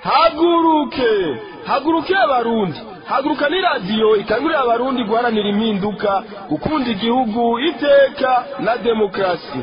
haguruke haguruke abarundi haguruka ni radiyo ikangurira abarundi guharanira impinduka gukunda igihugu iteka na demokarasi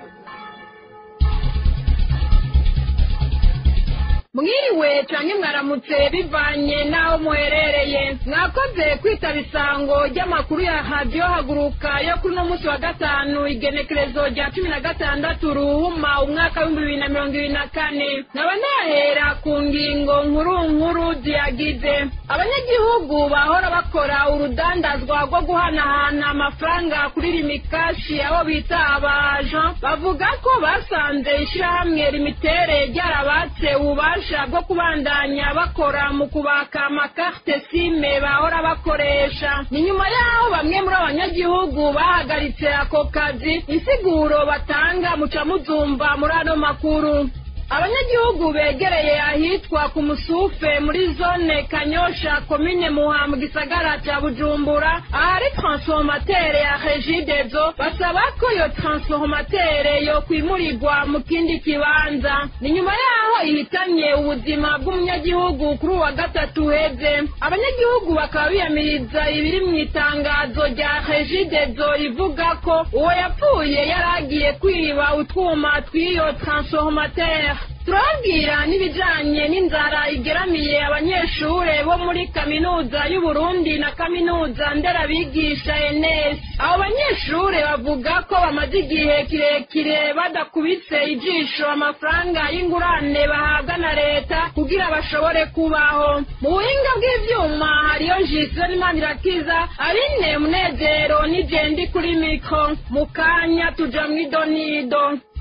mwiriwe canke mwaramutse bivanye n'aho muherereye mwakoze kwitaba isango ry'amakuru ya radiyo haguruka yo kuri uno munsi wa gatanu igenekerezo rya cumi na gatandatu ruhuma umwaka w'ibihumbi bibiri na mirongo ibiri na kane nkaba nahera ku ngingo nkuru nkuru ziyagize abanyagihugu bahora bakora urudandazwa rwo guhanahana amafaranga kuri rimikashi abo bita abaja bavuga ko basanze ishirahamwe limitere ryarabatse ububasha ubufasha bwo kubandanya bakora mu kubaka amakarte sime bahora bakoresha ni nyuma y'aho bamwe muri abanyagihugu bahagaritse ako kazi insiguro batanga muca muzumva muri ano makuru abanyagihugu begereye ahitwa ku musufe muri zone kanyosha komine muha mu gisagara cya bujumbura ahari transformatere ya regidezo basaba ko iyo transformatere yo kwimurirwa mu kindi kibanza ni nyuma yaho ihitanye ubuzima bw'umunyagihugu kuri uwa gatatu uheze abanyagihugu bakaba biyamiriza ibiri mu itangazo rya regidezo rivuga ko uwo yapfuye yari agiye kwiba utwuma tw'iyo transformatere turababwira n'ibijanye n'inzara igeramiye abanyeshure bo muri kaminuza y'uburundi na kaminuza nderabigisha enes abo banyeshure bavuga ko bamaze igihe kirekire badakubitse ijisho amafaranga y'ingurane bahabwa na leta kugira bashobore kubaho mu buhinga bw'ivyuma hariyo jiswe n'imanirakiza abine munezero n'ijendi kuri mikro mu kanya tuja mw'idonido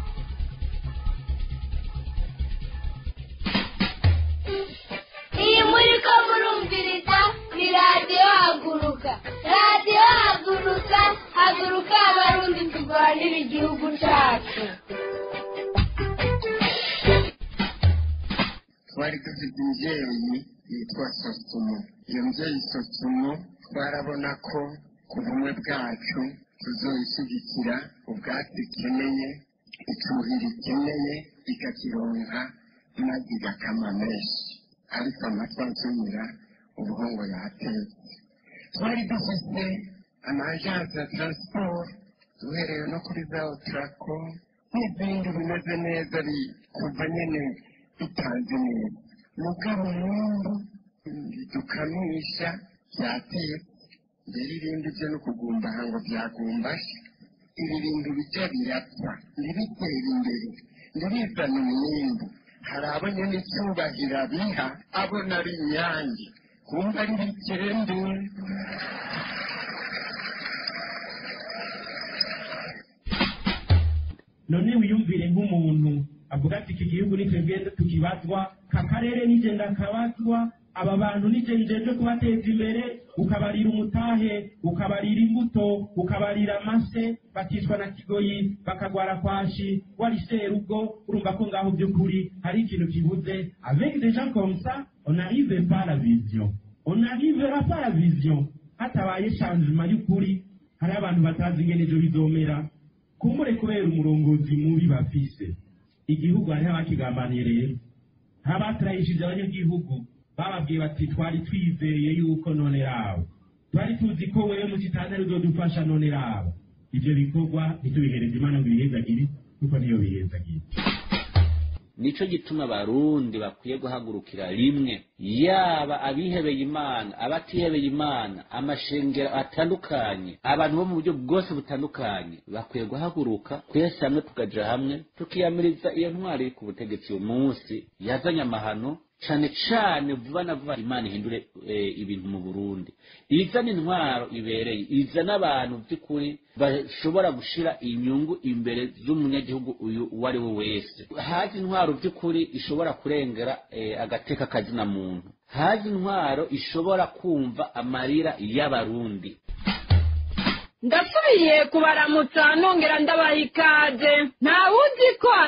iyi muri ko murumviriza ni radiyo haguruka radiyo haguruka haguruka abarundi turwanira igihugu cyacu twari dufite umubyeyi yitwa sosumo iyo mbyeyi sosumo twarabona ko ku bumwe bwacu tuzoyishyigikira ubwatsi ikeneye icuhira ikeneye ikakironka maze igakama menshi ariko amatwi ansumira ubuhongo yatetse twari dufite amajansi ya taransiporo duhereye no kuri za otarako n'izindi bimeze neza kuva nyine bitanze neza mugabo n'ubu bidukamisha byatetse mbere irindi byo no kugumbaha ngo byagumbashe ibi bintu bijya birapfa ntibitera imbere ntibizane umwimbu hari abo nyine icyubahiro abiha abona ari inyange kumva ari bikende none wiyumvire nk'umuntu avuga ati iki gihugu nitwebwe tukibazwa ka karere nije ndakabazwa aba bantu nije njeje kubateza imbere ukabarira umutahe ukabarira imbuto ukabarira amase bakicwa na kigoyi bakagwara kwashi wari serugo urumva ko ngaho by'ukuri hari ikintu kibuze avec des gens comme ça on n'arrive pas à la vision on n'arrivera pas à la vision hatabaye changement y'ukuri hari abantu batazi ingene ejo bizomera kumbure kubera umurongozi mubi bafise igihugu hariho abakigambaniye rero abaturayishije abanyagihugu bababwiye bati twari twizeye yuko none rawe twari tuzi ko wewe mu kitandaro uzodufasha none rawe ivyo bikorwa ntitubihereze imana ngo ibihezagire kuko niyo bihezagire nico gituma abarundi bakwiye guhagurukira rimwe yaba abihebeye imana abatihebeye imana amashengero atandukanye abantu bo mu buryo bwose butandukanye bakwiye guhaguruka twese hamwe tukaja hamwe tukiyamiriza iyo ntwari iri ku butegetsi uyu munsi yazanye amahano cane cane vuba na vuba imana ihindure eh, ibintu mu burundi izana intwaro ibereye izana abantu by'ukuri bashobora gushira inyungu imbere z'umunyagihugu uyu uwo ari we wese haje intwaro by'ukuri ishobora kurengera eh, agateka kazina muntu haje intwaro ishobora kumva amarira y'abarundi ndasubiye kubaramutsa nongera ndabaha ikaze ntawuzi ko aragasha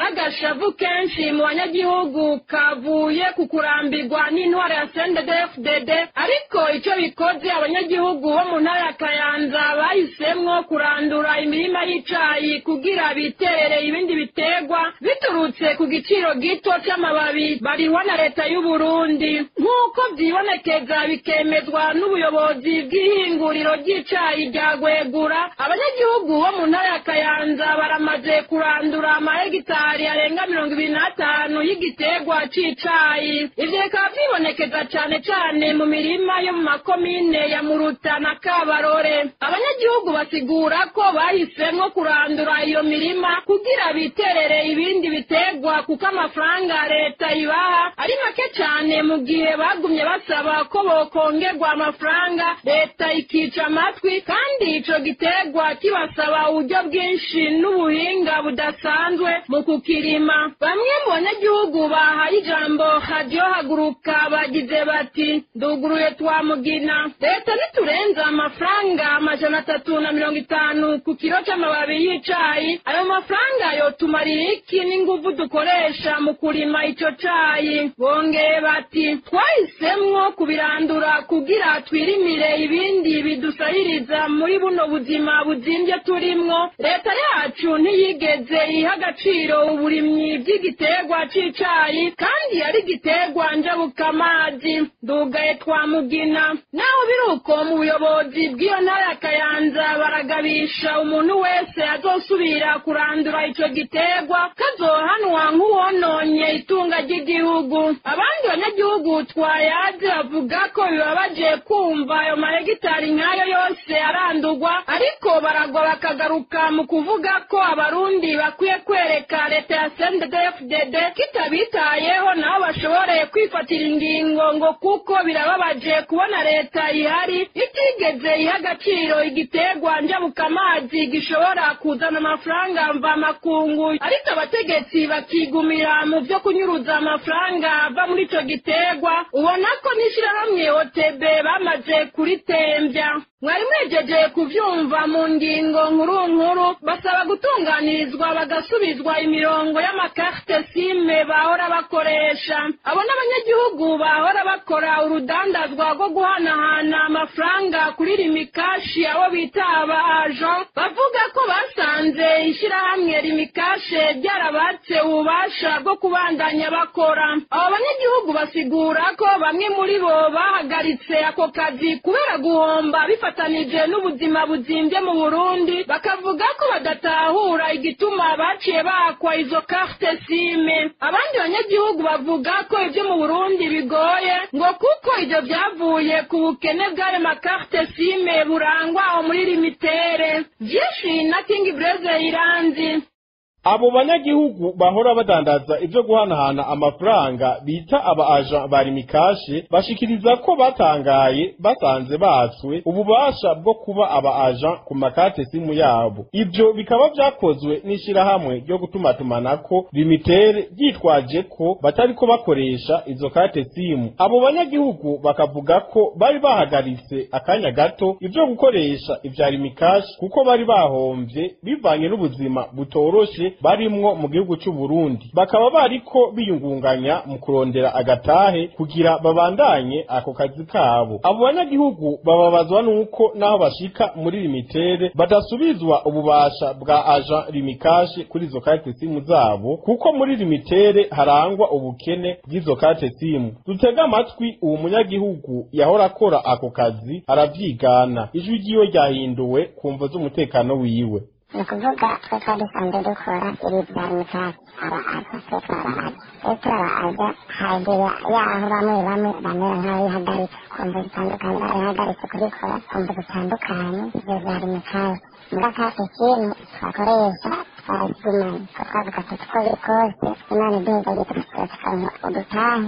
agashavu kenshi mu banyagihugu kavuye ku kurambirwa n'intwaro ya CNDD-FDD ariko icyo bikoze abanyagihugu bo mu ntara ya Kayanza bahisemwo kurandura imirima y'icayi kugira biterere ibindi biterwa biturutse ku giciro gito c'amababi barihwa na leta y'u Burundi nk'uko vyibonekeza bikemezwa n'ubuyobozi bw'ihinguriro ry'icayi rya Gwegura abanyagihugu bo mu ntara ya Kayanza baramaze kurandura amahegitari arenga mirongo ibiri n'atanu y'igiterwa c'icayi ivyo bikaba vyibonekeza cane cane mu mirima yo mu makomine ya Muruta na Kabarore abanyagihugu basigura ko bahisemwo kurandura iyo mirima kugira biterere ibindi biterwa kuko amafaranga leta ibaha ari make cane mu gihe bagumye basaba ko bokongerwa amafaranga leta ikica amatwi kandi ico giterwa kibasaba uburyo bwinshi n'ubuhinga budasanzwe mu kukirima bamwe mu banyagihugu bahaye ijambo radiyo haguruka bagize bati nduguruye twamugina leta niturenza amafaranga amajana atatu na mirongo itanu ku kiro c'amababi y'icayi ayo mafaranga yotumarira iki n'inguvu dukoresha mu kurima ico cayi bongeye bati twahisemwo kubirandura kugira twirimire ibindi bidusahiriza muri buno buzima buzimvye turimwo leta yacu ntiyigeze iha agaciro uburimyi bw'igiterwa c'icayi kandi ari igiterwa njabukamazi ndugaye twamugina naho biri uko mu buyobozi bw'iyo ntara ya kayanza baragabisha umuntu wese azosubira kurandura ico giterwa kazohanwa nk'uwononye itunga ry'igihugu abandi banyagihugu twayaze bavuga ko bibabaje kumva ayo mahegitari nk'ayo yose arandurwa ariko baragwa bakagaruka mu kuvuga ko abarundi bakwiye kwereka leta ya CNDD-FDD kitabitayeho nabo bashobore kwifatira ingingo ngo kuko birababaje kubona leta ihari itigeze iha agaciro igiterwa njabukamazi gishobora kuzana amafaranga mvamakungu ariko abategetsi bakigumira mu vyo kunyuruza amafaranga ava muri ico giterwa ubona ko n'ishirahamwe OTB bamaze kuritembya mwari mwejeje kuvyumva mu ngingo nkuru nkuru basaba gutunganirizwa bagasubizwa imirongo y'amakarte sime bahora bakoresha abo n'abanyagihugu bahora bakora urudandazwa rwo guhanahana amafaranga kuri rimikashi abo bita aba agent bavuga ko basanze ishirahamwe rimikashe ryarabatse ububasha bwo kubandanya bakora abo banyagihugu basigura ko bamwe muri bo bahagaritse ako kazi kubera guhomba bifatanije n'ubuzima buzimbye mu burundi bakavuga ko badatahura igituma baciye bakwa izo carte sime abandi banyagihugu bavuga ko ibyo mu burundi bigoye ngo kuko ibyo byavuye ku bukene bw'ayo makarte sime burangwa aho muri limitere vyinshi na king breze iranzi abo banyagihugu bahora badandaza ibyo guhanahana amafaranga bita aba aja ba rimikashe bashikiriza ko batangaye basanze batswe ububasha bwo kuba aba aja ku makate simu yabo ibyo bikaba vyakozwe n'ishirahamwe ryo gutumatumanako limitere ryitwaje ko batariko bakoresha izo kate simu abo banyagihugu bakavuga ko bari bahagaritse akanya gato ivyo gukoresha ivya rimikashe kuko bari bahomvye bivanye n'ubuzima butoroshe barimwo mu gihugu c'u Burundi bakaba bariko biyungunganya mu kurondera agatahe kugira babandanye ako kazi kabo abo banyagihugu bababazwa nuko naho bashika muri limitere badasubizwa ububasha bwa aja rimikashe kuri izo karte simu zabo kuko muri limitere harangwa ubukene bw'izo karte simu dutega amatwi uwo munyagihugu yahora akora ako kazi aravyigana ijwi ryiwe ryahinduwe kumvo z'umutekano wiwe ni ukuvuga twe twari dusanzwe dukora ibi bya mikasi aba aza twe twarabaza twe turabaza hagera yaho bamwe bamwe bamera nk'abihagaritse kumva zitandukanye barihagaritse kubikora kumva zitandukanye ibyo byari mikasi muri akasi kintu twakoresha twaragumanye ko twavuga tuti uko biri kose imana iduheza gitatukaronka udutahe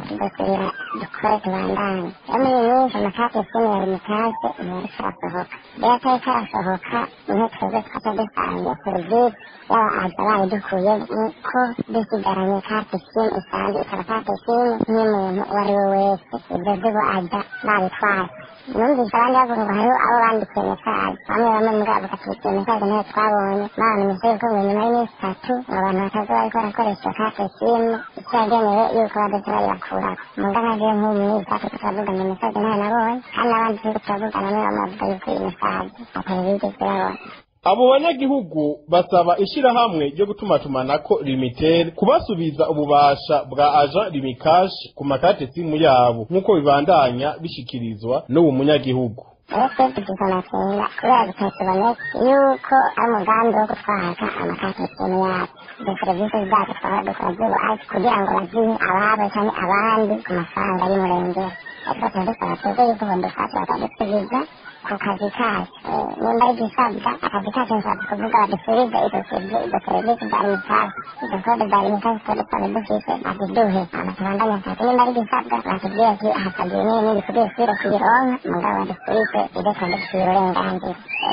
tugakurira dukore tubandanye rero muri iyi minsi amakate simu yari mutaje ntiyariko arasohoka rero atari karasohoka niho twebwe twaca dusangiye serivisi yaba aza bayidukuye ko dusigaranye kate simu isanzwe ikaba kate simu nk'umuntu uwo ari we wese ibyo by'ubu aza babitwaye numvise abandi bavuga ngo hariho abo bandikiye mesaje bamwe bamwe mugabo bakatubikira mesaje nayo twabonye babamenyesha yuko ngo nyuma y'iminsi itatu ngo abantu bataza bariko barakoresha kate simu icyo yagenewe yuko badoze bayibakurako muga nkaje nk'ubu muri izacu turavugana mesaje nayo nabonye kandi n'abandi turiko turavugana nibo bavuga yuko iyi mesaje atari bigeze babona abo banyagihugu basaba ishirahamwe ryo gutumatumanako limitere kubasubiza ububasha bwa aja limikashi ku makate simu yabo nk'uko bibandanya bishikirizwa n'ubu munyagihugu rero twebwe tugize amakenga kubera bitakiboneka yuko ari umugambi wo gutwara amakate simu yabo izo serivisi zacu twaba dukora z'ubu azi kugira ngo bazihe ababo cyangwa abandi ku mafaranga y'umurengera ariko tuba dusaba twebwe yuko bodufasha bakadusubiza ku kazi kacu nimba ari igisabwa akazi kacu nshatse kuvuga badusubize izo izo serivisi za limitazi izo kode za limitazi tuba dusanzwe dufise baziduhe amatubandanya nshatse nimba ari igisabwa batubwire ati hasabwe n'iyi n'indi kugira usubire kuyironka mugabo badusubize ibyo tuba dufitiye uburenganzira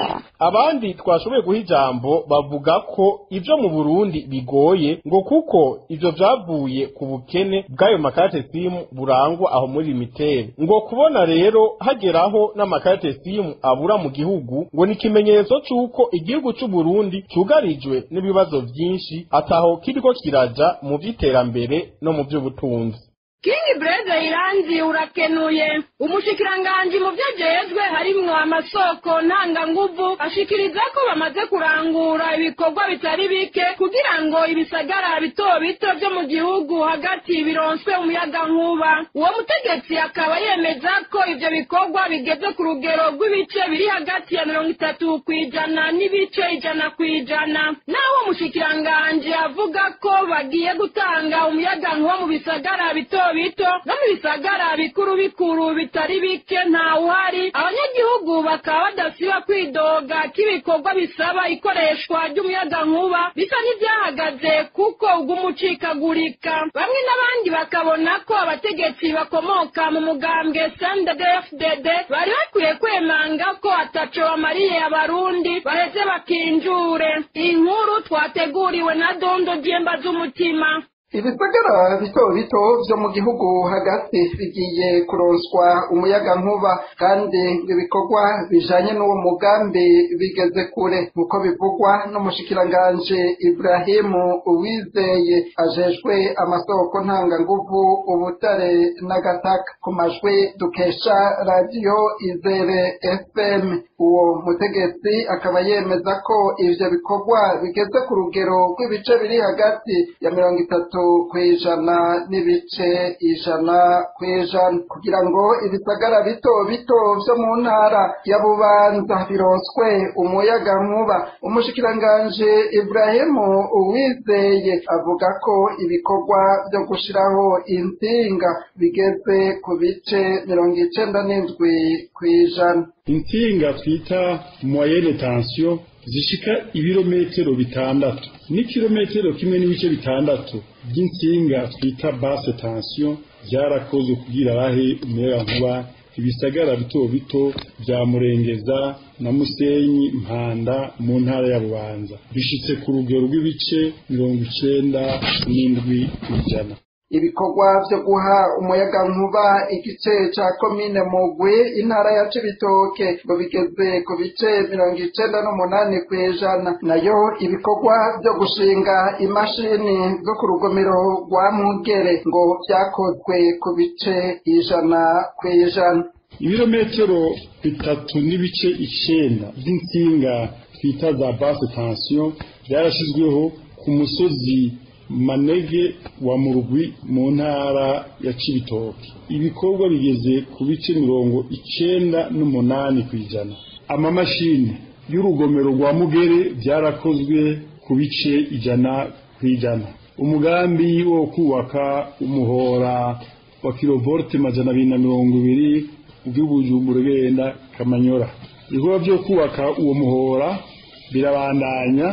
abandi twashoboye guha ijambo bavuga ko ivyo mu Burundi bigoye ngo kuko ivyo vyavuye ku bukene bw'ayo makarate simu burangwa aho muri limitere ngo kubona rero hageraho n'amakarate simu abura mu gihugu ngo ni ikimenyetso c'uko igihugu c'u Burundi cugarijwe n'ibibazo vyinshi ataho kiriko kiraja mu vy'iterambere no mu vy'ubutunzi King Breze Iranzi urakenuye umushikiranganji mu byo ajejwe harimwo amasoko ntanganguvu ashikiriza ko bamaze kurangura ibikorwa bitari bike kugira ngo ibisagara bito bito byo mu gihugu hagati bironswe umuyaga nkuba uwo mutegetsi akaba yemeza ko ivyo bikorwa bigeze ku rugero rw'ibice biri hagati ya mirongo itatu kw'ijana n'ibice ijana kw'ijana naho umushikiranganji avuga ko bagiye gutanga umuyaga nkuba mu bisagara bito bito no mu bisagara bikuru bikuru bitari bike ntawuhari abanyagihugu bakaba badasiba kwidoga k'ibikorwa bisaba ikoreshwa ry'umuyagankuba bisa n'ibyahagaze kuko ugumucikagurika bamwe n'abandi bakabona ko abategetsi bakomoka mu mugambwe CNDD-FDD bari bakwiye kwemanga ko ataco bamariye abarundi baheze bakinjure inkuru twateguriwe na dondo dyemba z'umutima ibisagara bito bito vyo mu gihugu hagati bigiye kuronswa umuyaga nkuba kandi ibikorwa bijanye n'uwo mugambi bigeze kure nk'uko bivugwa n'umushikiranganji Ibrahimu Uwizeye ajejwe amasoko ntanganguvu ubutare n'agataka ku majwi dukesha radiyo Izere FM uwo mutegetsi akaba yemeza ko ivyo bikorwa bigeze ku rugero rw'ibice biri hagati ya mirongo itatu kw'ijana n'ibice ijana kw'ijana kugira ngo ibisagara bito bito vyo mu ntara ya bubanza bironswe umuyaga nkuba umushikiranganji Ibrahimu Uwizeye avuga ko ibikorwa vyo gushiraho intsinga bigeze ku bice mirongo icenda n'indwi kw'ijana intsinga twita moyenne tension zishika ibirometero bitandatu n'ikirometero kimwe n'ibice bitandatu by'insinga twita basse tension byarakozwe kugira bahe umuyaga nkuba ibisagara bito bito bya murengeza na musenyi mpanda mu ntara ya bubanza bishitse ku rugero rw'ibice mirongo icenda n'indwi kw'ijana ibikorwa vyo guha umuyaga nkuba igice ca komine mugwi intara ya cibitoke ngo bigeze ku bice mirongo icenda n'umunani kw'ijana nayo ibikorwa vyo gushinga imashini zo ku rugomero rwa mugere ngo vyakozwe ku bice ijana kw'ijana ibirometero bitatu n'ibice icenda vy'insinga twita za basse tension vyarashizweho ku musozi manege wa murugwi mu ntara ya cibitoke ibikorwa bigeze ku bice mirongo icenda n'umunani kw'ijana amamashini y'urugomero rwa mugere byarakozwe ku bice ijana kw'ijana umugambi wo kubaka umuhora wa kilovolte majana abiri na mirongo ibiri ubw'ibujumbura genda kamanyora ibikorwa vyo kubaka uwo muhora birabandanya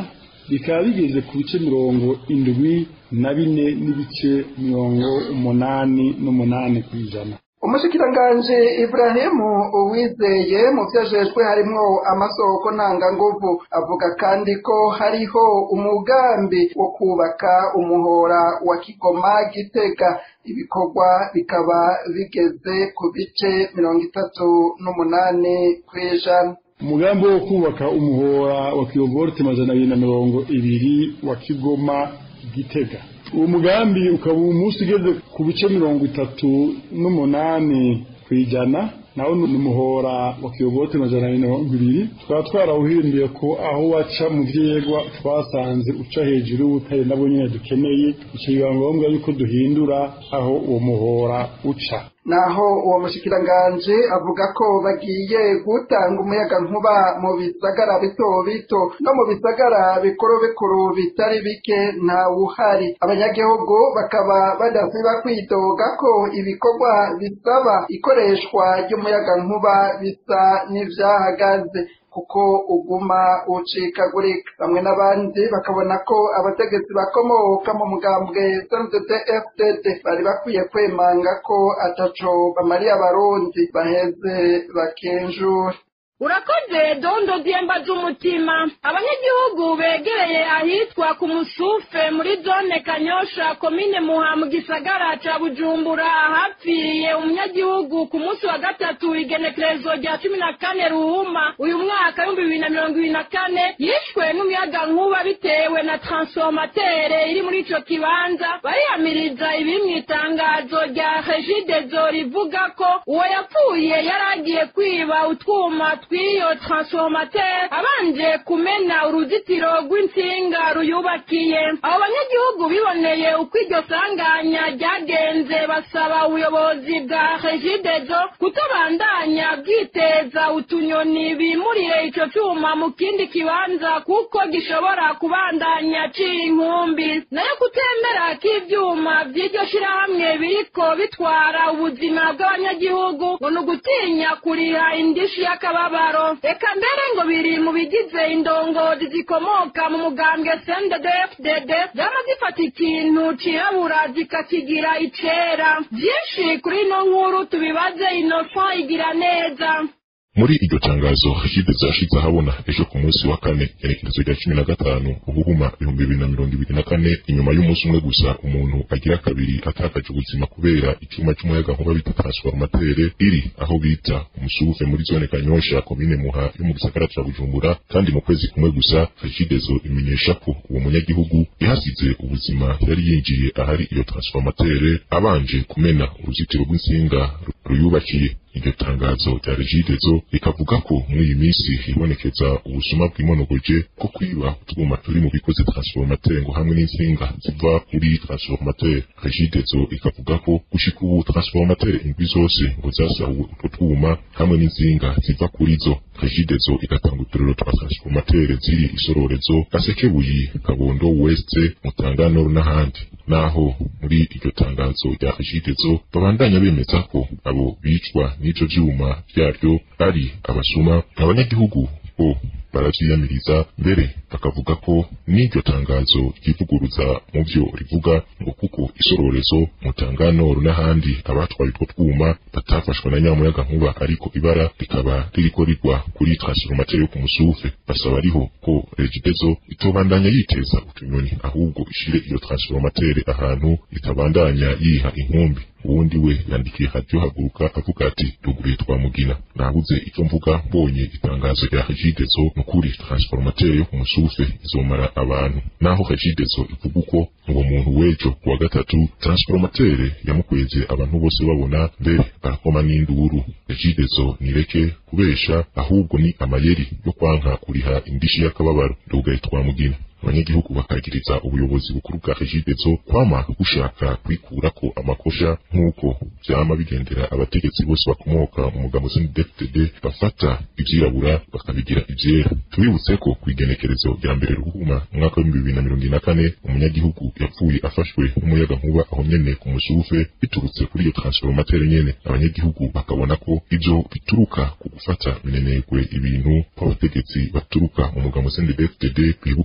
bikaba bigeze ku bice mirongo indwi na bine n'ibice mirongo umunani n'umunani ku ijana umushikiranganji Ibrahimu uwizeye mu byo ajejwe harimwo amasoko ntanganguvu avuga kandi ko hariho umugambi wo kubaka umuhora wa Kigoma Gitega ibikorwa bikaba bigeze ku bice mirongo itatu n'umunani ku ijana umugambi wo kubaka umuhora wa kilovolte majana abiri na mirongo ibiri wa Kigoma Gitega uwo mugambi ukaba uyu munsi ugeze ku bice mirongo itatu n'umunani ku ijana nawo ni umuhora wa kiyobote majana abiri na mirongo ibiri tukaba twarawuhinduye ko aho waca mu vyegwa twasanze uca hejuru y'ubutare nabwo nyene dukeneye ico biba ngombwa yuko duhindura aho uwo muhora uca naho uwo mushikiranganji avuga ko bagiye gutanga umuyaga nkuba mu bisagara bito bito no mu bisagara bikuru bikuru bitari bike ntawuhari abanyagihugu bakaba badasiba kwidoga ko ibikorwa bisaba ikoreshwa ry'umuyaga nkuba bisa n'ivyahagaze kuko uguma ucikagurika bamwe n'abandi bakabona ko abategetsi bakomoka mu mugambwe CNDD FDD bari bakwiye kwemanga ko ataco bamariye abarundi baheze bakenjura urakoze dondo dyemba z'umutima abanyagihugu begereye ahitwa ku musufe muri zone kanyosha komine muha mu gisagara ca bujumbura ahapfiriye umunyagihugu ku munsi wa gatatu igenekerezo rya cumi na kane ruhuma uyu mwaka w'ibihumbi bibiri na mirongo ibiri na kane yishwe n'umuyaga nkuba bitewe na transformatere iri muri ico kibanza bariyamiriza ibiri mu itangazo rya regidezo rivuga ko uwo yapfuye yari agiye kwiba utwuma tw'iyo transformateur abanje kumena uruzitiro rw'insinga ruyubakiye abo banyagihugu biboneye uko iryo sanganya ryagenze basaba ubuyobozi bwa regidezo kutobandanya bwiteza utunyoni bimurire ico cuma mu kindi kibanza kuko gishobora kubandanya ciye inkumbi nayo kutemera k'ivyuma vy'iryo shirahamwe biriko bitwara ubuzima bw'abanyagihugu ngo ni ugutinya kuriha indishi y'akababaro reka mbere ngo biri mu bigize indongozi zikomoka mu mugambwe CNDD-FDD zama zifata ikintu cirabura zikakigira icera vyinshi kuri ino nkuru tubibaze Innocent igira neza muri iryo tangazo hashide zashize ahabona ejo ku munsi wa kane igenekerezo rya cumi na gatanu ubuhuma ibihumbi bibiri na mirongo ibiri na kane inyuma y'umunsi umwe gusa umuntu agira kabiri atakaje ubuzima kubera icyuma cy'umuyaga nkuba bita transformatere iri aho bita umusufe muri zone kanyosha komine muha yo mu gisagara ca bujumbura kandi mu kwezi kumwe gusa hashidezo imenyesha ko uwo munyagihugu yahasize ubuzima yari yinjiye ahari iyo transformatere abanje kumena uruzitiro rw'insinga ruyubakiye iryo tangazo rya regidezo rikavuga ko muri iyi minsi hibonekeza ubusuma bw'imonogoje bwo kwiba utwuma turi mu bikoze transformateur ngo hamwe n'insinga ziva kuri transformateur regidezo ikavuga ko gushika ubu transformateur indwi zose ngo zasahuwe utwo twuma hamwe n'insinga ziva kuri zo regidezo igatanga uturero twa transformateur ziri isororezo gasekebuyi kabondo west mutangano n'ahandi naho muri iryo tangazo rya regidezo babandanya bemeza ko abo bicwa n'ico vyuma vyaryo ari abasuma abanyagihugu bo baravyiyamiriza mbere bakavuga ko n'iryo tangazo ryivuguruza mu vyo rivuga ngo kuko isororezo mutanganoro n'ahandi abatwaye utwo twuma batafashwe na nyamuyaga nkuba ariko ibara rikaba ririko rigwa kuri transformateur yo ku musufe basaba ariho ko regidezo itobandanya yiteza utunyoni ahubwo ishire iyo transformateur ahantu itabandanya yiha inkumbi uwundi we yandikiye radio haguruka avuga ati duguruye twamugina nabuze icyo mvuga mbonye itangazo rya regidezo nukuri transformateur yo ku musufe izomara abantu naho regidezo ivuga uko uwo muntu w'ejo kuwa gatatu transformateur yamukweze abantu bose babona mbere barakoma n'induru regidezo nireke kubesha ahubwo ni amayeri yo kwanka kuriha indishi y'akababaro ndugaye twamugina abanyagihugu bakagiriza ubuyobozi bukuru bwa regidezo kwama gushaka kwikurako amakosha nk'uko vyama bigendera abategetsi bose bakomoka mu mugabo CNDD-FDD bafata ivyirabura bakabigira ivyera tubibutse ko kw'igenekerezo rya mbere ruhuma umwaka w'ibihumbi bibiri na mirongo ine na kane umunyagihugu yapfuye afashwe n'umuyaga nkuba aho nyene ku musufe biturutse kuri iyo transformateur nyene abanyagihugu bakabona ko ivyo bituruka ku gufata minenegwe ibintu kw'abategetsi baturuka mu mugabo CNDD-FDD bibuka gutuma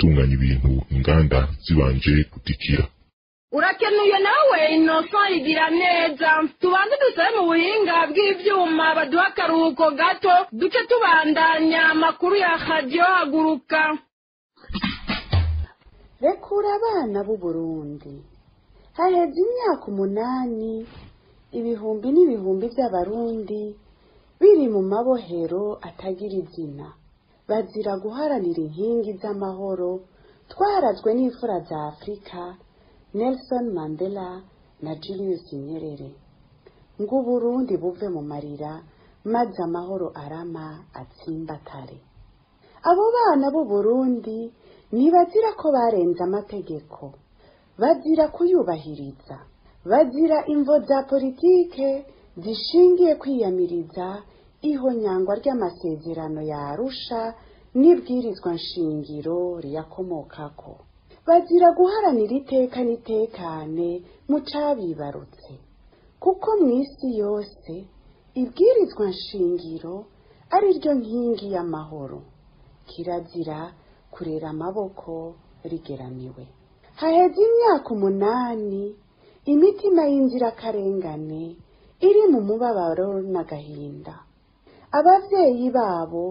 gutunganya ibintu inganda zibanje gutikira urakenuye nawe inoso igira neza tubanze dusabe mu buhinga bw'ivyuma baduha akaruhuko gato duce tubandanya amakuru ya radiyo haguruka rekura abana b'u Burundi haheze imyaka umunani ibihumbi n'ibihumbi by'abarundi biri mu mabohero atagira izina bazira guharanira inkingi z'amahoro twarazwe n'imfura za afurika nelson mandela na julius nyerere ngo uburundi buve mu marira maze amahoro arama atsimbatare abo bana b'u Burundi ntibazira ko barenze amategeko bazira kuyubahiriza bazira imvo za politike zishingiye kwiyamiriza ihonyangwa ry'amasezerano ya arusha n'ibwirizwa nshingiro riyakomokako bazira guharanira iteka n'itekane mu cabibarutse kuko mu isi yose ibwirizwa nshingiro ari ryo nkingi y'amahoro kirazira kurera amaboko rigeramiwe haheze imyaka umunani imitima y'inzirakarengane iri mu mubabaro n'agahinda abavyeyi babo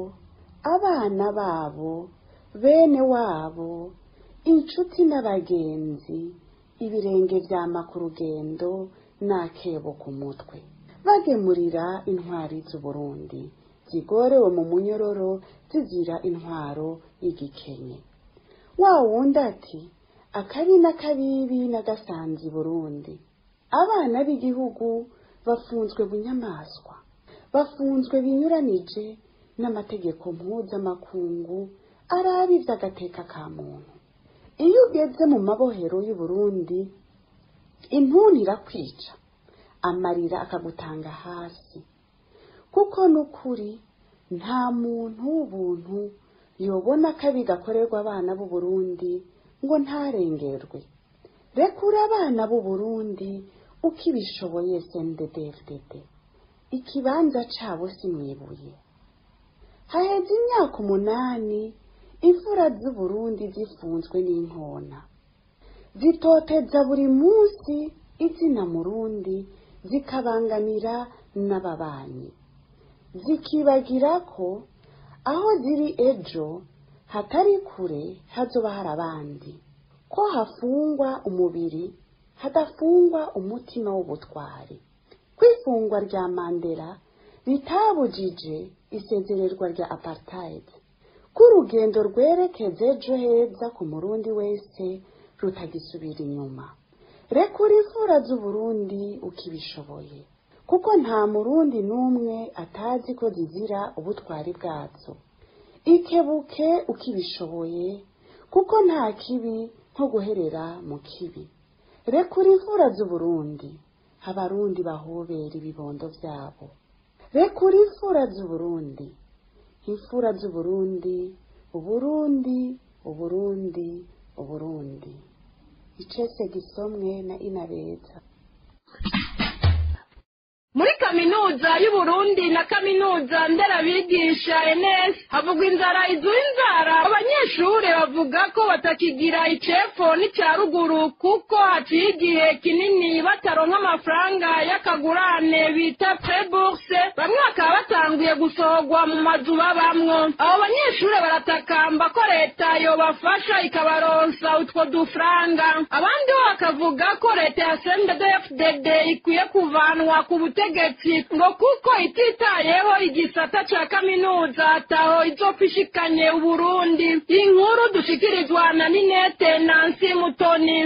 abana babo bene wabo inshuti n'abagenzi ibirenge vyama ku rugendo n'akebo ku mutwe bagemurira intwari z'uburundi zigorewe mu munyororo zizira intwaro y'igikenye wa wundi ati akabi n'akabibi n'agasanzi burundi abana b'igihugu bafunzwe bunyamaswa bafunzwe binyuranije n'amategeko mpuzamakungu arabi ivy'agateka ka muntu iyo ugeze mu mabohero y'uburundi intuntu irakwica amarira akagutanga hasi kuko n'ukuri nta muntu w'ubuntu yobona akabi gakorerwa abana b'u Burundi ngo ntarengerwe rekura abana b'u Burundi uko ibishoboye SNDD-FDD ikibanza cabo si mwibuye haheze imyaka umunani imfura z'u Burundi zifunzwe n'inkona zitoteza buri munsi izina murundi zikabangamira n'ababanyi zikibagira ko aho ziri ejo hatari kure hazoba hari abandi ko hafungwa umubiri hadafungwa umutima w'ubutwari kwifungwa rya mandela bitabujije isezererwa rya apartheid ko urugendo rwerekeza ejo heza ku murundi wese rutagisubira inyuma rekura imfura z'uburundi ukibishoboye kuko nta murundi n'umwe atazi ko zizira ubutwari bwazo ikebuke ukibishoboye kuko nta kibi nko guherera mu kibi rekura imfura z'uburundi abarundi bahobera ibibondo byabo rekura imfura z'uburundi imfura z'uburundi uburundi uburundi uburundi icese gisomwe na inabeza muri kaminuza y'uburundi na kaminuza nderabigisha ns havugwa inzara izuba inzara abanyeshuri bavuga ko batakigira icepfo n'icya ruguru kuko haciye igihe kinini bataronka amafaranga y'akagurane bita preburse bamwe bakaba batanguye gusohorwa mu mazu babamwo abo banyeshuri baratakamba ko leta yobafasha ikabaronsa utwo dufaranga abandi bo bakavuga ko leta ya sndfdd ikwiye kuvanwa ku butegetsi ubutegetsi ngo kuko ititayeho igisata ca kaminuza ataho izopfishikanye uburundi inkuru dushikirizwa na ninete nansi mutoni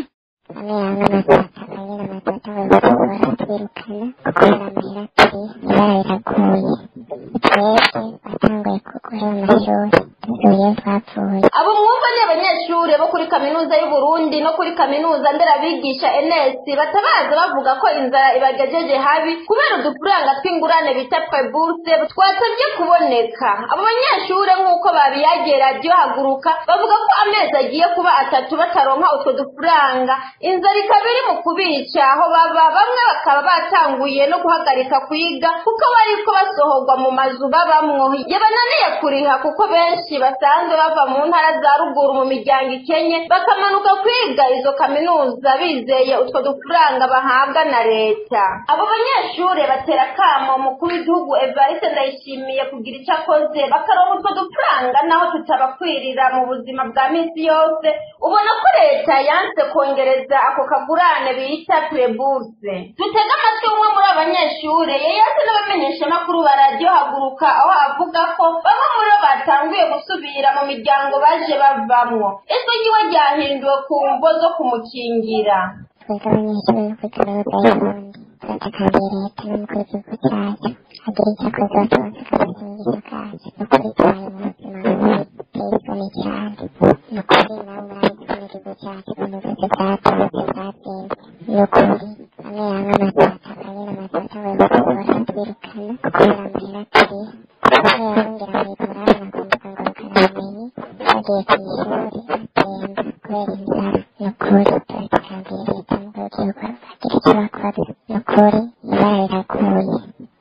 abo mwumva ni abanyeshuri bo kuri kaminuza y'uburundi no kuri kaminuza nderabigisha ns batabaza bavuga ko inzara ibagejeje habi kubera udufaranga tw'ingurane bita preburse twasabye kuboneka abo banyeshuri nk'uko babiyagiye radiyo haguruka bavuga ko amezi agiye kuba atatu bataronka utwo dufaranga inzara ikaba iri mu kubica aho baba bamwe bakaba batanguye no guhagarika kwiga kuko bariko basohorwa mu mazu babamwo yabananiye kuriha kuko benshi basanzwe bava mu ntara za ruguru mu miryango ikenye bakamanuka kwiga izo kaminuza bizeye utwo dufaranga bahabwa na leta abo banyeshure batera kamo umukuru w'igihugu evariste ndayishimiye kugira icyo akoze bakaronka utwo dufaranga naho tutabakwirira mu buzima bwa minsi yose ubona ko leta yanse kongereza ako kagurane bita pureburse dutege amatwi umwe muri abo banyeshure yeyase n'abamenyeshamakuru ba radiyo haguruka aho avuga ko bamwe muri bo batanguye gusubira mu miryango baje bavamwo ijwi ryiwe ryahinduwe ku mvo zo kumukingira twebwe abanyeshuri bo kuri kaminuza y'uburundi turatakambira leta n'umukuru w'igihugu cyacu agira icyo akoze batubonse akabaza inyigisho kacu ni ukuri tubaye mu buzima bubi buteye isoni cyane ni ukuri nawe murabizi ko n'igihugu cyacu ukuntu zose zatubutse zatsinze ni ukuri amwe yamwe amatata akanyene amatata we bakubura twirukana kubera amahera turiha kuko yarongera mwigura abana ku mbuga ngurukanabumenyi bagiye ku ishuri batemba kubera inzara ni ukuri turatakambira leta n'umukuru w'igihugu bagira icyo bakoze ni ukuri ibara riraguye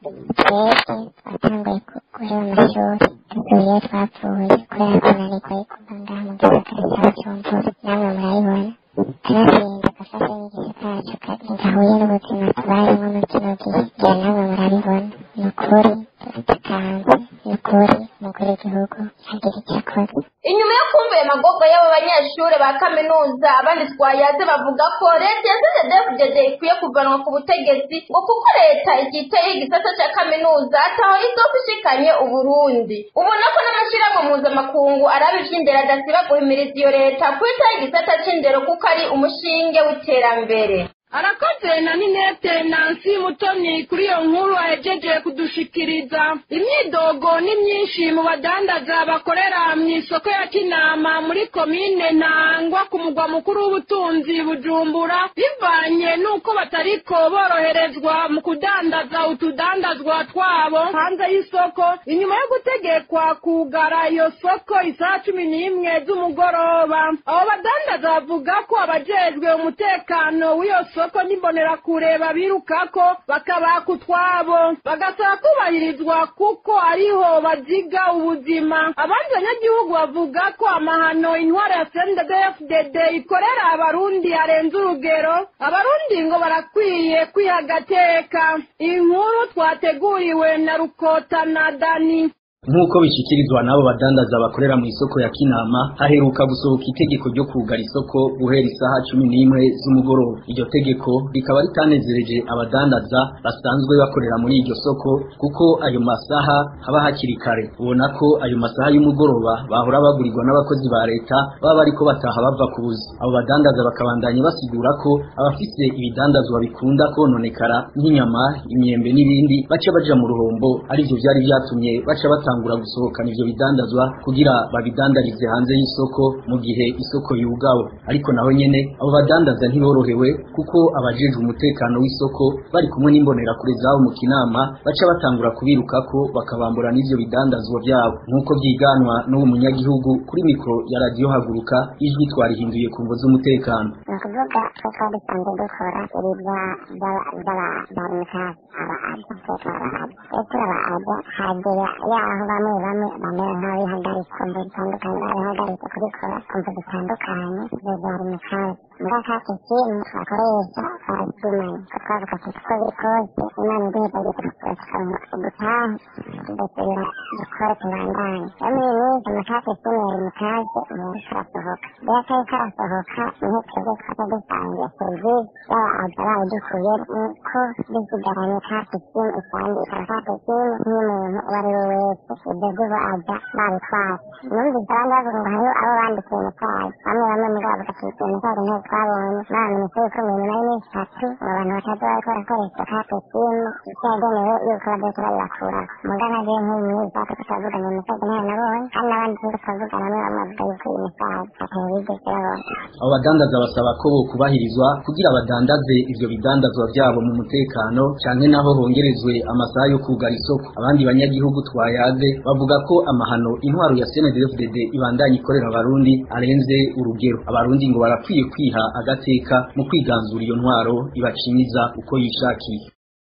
twebwe twatanguye guheba amashuri dusubiye twapfuye kubera kunanirwa yo kuva ngaha mu gisagara cya bujumbura namwe murayibona kanatsinda gafashe inyigisho kacu gahuye n'ubuzima tubayemo muri kino gihe ngira namwe murabibona ni ukuri turatakanze ni ukuri umukuru w'igihugu agira icyo akoze inyuma yo kumva ayo magorwa y'abo banyeshure ba kaminuza abandi twayaze bavuga ko leta ya cddfdd ikwiye kuvanwa ku butegetsi ngo kuko leta igiteye igisata ca kaminuza ataho izofa ishikanye uburundi ubona ko n'amashirahamwe mpuzamakungu araba ivy'indero adasiba guhimiriza iyo leta kwitaho igisata c'indero kuko ari umushinge w'iterambere arakoze na ninete nansi mutoni kuri iyo nkuru ahejeje kudushikiriza imyidogo ni myinshi mu badandaza bakorera mu isoko ya kinama muri komine ntangwa ku mugwa mukuru w'ubutunzi bujumbura bivanye n'uko batariko boroherezwa mu kudandaza utudandazwa twabo hanze y'isoko inyuma yo gutegekwa kugara iyo soko isaha cumi n'imwe z'umugoroba abo badandaza bavuga ko abajejwe umutekano w'iyo soko isoko n'imbonerakure babirukako bakabaka utwabo bagasaba kubahirizwa kuko ariho baziga ubuzima abandi banyagihugu bavuga ko amahano intwaro ya cndfdd ikorera abarundi arenze urugero abarundi ngo barakwiye kwiha agateka iyi nkuru twateguriwe na rukota na dani nk'uko bishyikirizwa n'abo badandaza bakorera mu isoko ya kinama haheruka gusohoka itegeko ryo kugara isoko guhera isaha cumi n'imwe z'umugoroba iryo tegeko rikaba ritanezereje abadandaza basanzwe bakorera muri iryo soko kuko ayo masaha haba hakiri kare ubona ko ayo masaha y'umugoroba bahora bagurirwa n'abakozi ba leta baba bariko bataha bava ku buzi abo badandaza bakabandanya basigura ko abafise ibidandazwa bikunda kononekara nk'inyama imyembe n'ibindi baca baja mu ruhombo arivyo vyari vyatumye baca bata batangura gusohokana ivyo bidandazwa kugira babidandarize hanze y'isoko mu gihe isoko yugawe ariko naho nyene abo badandaza ntiborohewe kuko abajejwe umutekano w'isoko bari kumwe n'imbonerakure zabo mu kinama baca batangura kubirukako bakabambura n'ivyo bidandazwa vyabo nk'uko vyiganwa n'uwo munyagihugu kuri mikro ya radiyo haguruka ijwi twarihinduye ku mvo z'umutekano ni ukuvuga ko twari dusanzwe dukora ibirya by'abarimikazi aba aja twese aba aja rero turaba aja hagera yaho bamwe bamwe bamera nk'abihagaritse kumva zitandukanye babihagaritse kubikora kumva zitandukanye ibyo barimikazi muri akake kintu twakoresha twarazimanye ko twavuga tuti uko biri kose imana iduhezagiye tukaronka udutaha tugasubira dukore tubandanye rero muri iyi minsi amakake kintu yarimikazi ubu karasohoka rero kari karasohoka niho twebwe twaca dusangiye serivisi yaba aja bayidukuye ko dusigaranye kake kintu isanzwe ikaba kake kintu nk'umuntu uwo ari we wese ibyo vuba aja babitwara numvise abandi bavuga ngo hariho abo bandikiye mutazi bamwe bamwe muri abo bagatukiye mutazi nteko twabonye bamenyesha yuko mu nyuma y'iminsi itatu ngo abantu bataza bariko barakoresha kake simu icyo yagenewe yuko bazoca babibakuraho mugana je nk'uyu minsi ako tukavuganye mutazi ntayo nabonye kandi n'abandi turiko turavugana bamwe bamwe bavuga yuko iyi mitazi atayo bigeze babona abo badandaza basaba ko bokubahirizwa kugira badandaze ivyo bidandazwa vyabo mu mutekano canke naho hongerezwe amasaha yo kugara isoko abandi banyagihugu twayaze bavuga ko amahano intwaro ya CNDD-FDD ibandanya ikorera abarundi arenze urugero abarundi ngo barakwiye kwiha agateka mu kwiganzura iyo ntwaro ibacimiza uko yishakiye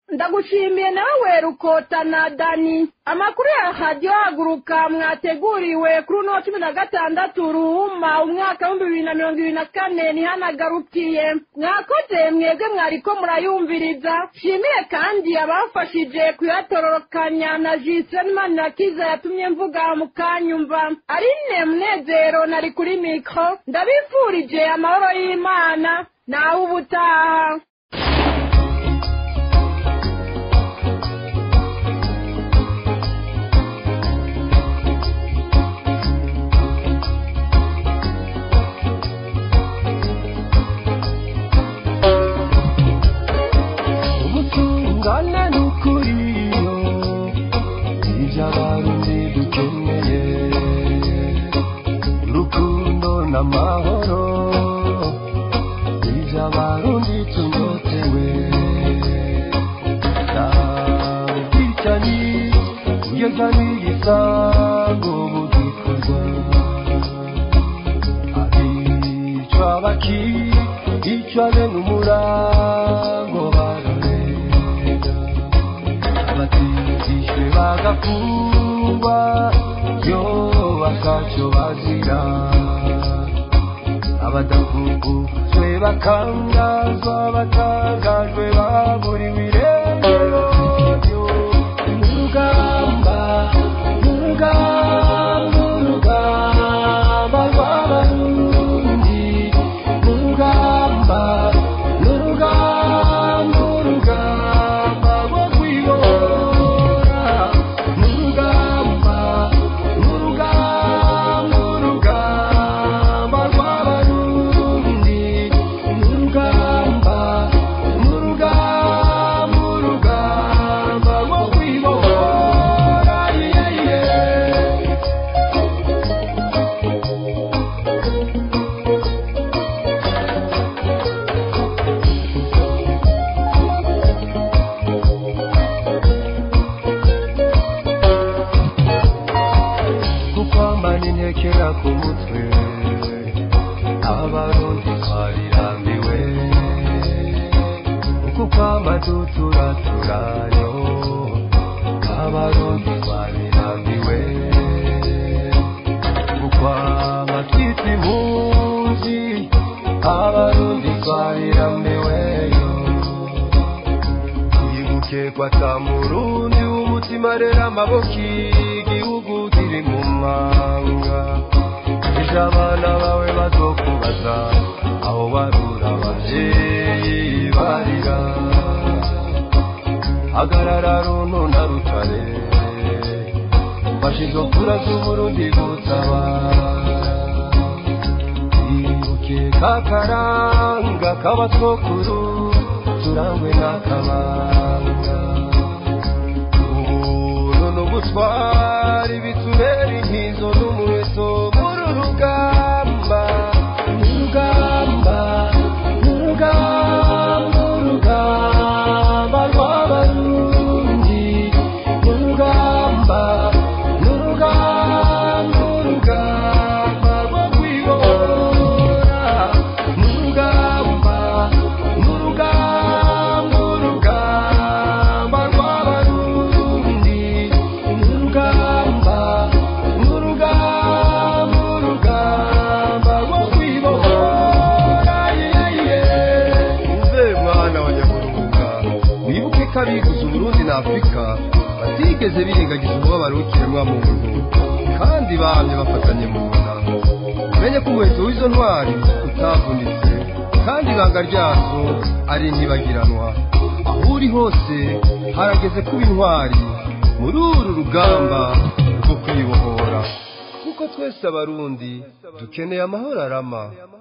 ndagushimiye nawe rukotana dani amakuru ya radiyo haguruka mwateguriwe kuri uno wa cumi na gatandatu ruhuma umwaka w'ibihumbi bibiri na mirongo ibiri na kane ntihanagarukiye mwakoze mwebwe mwariko murayumviriza shimire kandi abafashije kuyatororokanya na jiseni manirakiza yatumye mvuga mukanyumva arine munezero nari kuri mikoro ndabifurije amahoro y'imana nawe ubutaha ubutungane n'ukuriyo ibyo abarundi dukeneye urukundo n'amahoro ibyo abarundi tunyotewe ubwicanyi kugeza n'igisango bugikorwa abicwa bakicwa bene umurango bararega abatijishwe bagafungwa yo bakaco bazira abadafungujwe bakangazwa batangajwe baburiwe irengero urugamba urugamba urugamba rw'abarundi urugamba urugamba urugamba rwo kwibora urugamba urugamba urugamba rw'abarundi urugamba urugamba urugamba rwo kwibora yeah, yeah. kukwambana intekera ku mutwe abarundi twarirambiwe kukwamba duturaturayo abarundi twarirambiwe kukwamba twita impunzi abarundi twarirambiweyo yibuke kwata murundi w'umutima rero amaboko igihugu kiri mu manga ejo abana bawe bazokubaza aho barura abavyeyi barira hagarara runtu na rutare fashe izo kura z'uburundi gutabara ibuke kakaranga k'abatwokuru turangwe n'akabanga ubuntu n'ubutwari bitubera inkizo n'umuheto muri urugamba urugamba urugamba urugamba rw'abarundi urugamba urugamba urugamba rwo kwibora urugamba urugamba urugamba rw'abarundi urugamba urugamba urugamba rwo kwibora uve mwana wa nyaburunga wibuke ko abiguze uburundi na afurika batigeze birengagiza umubabaro w'ikiremwa muntu kandi bamye bafatanye mu nda umenye ko umuheto w'izo ntwari utavunitse kandi ibanga ryazo ari ntibagiranwa aho uri hose harageze kuba intwari muri uru rugamba rwo kwibohora kuko twese abarundi dukeneye amahoro arama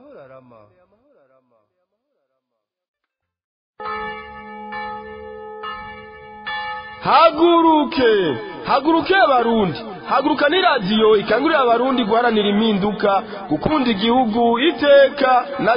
haguruke haguruke abarundi haguruka ni radiyo ikangurira abarundi guharanira impinduka gukunda igihugu iteka na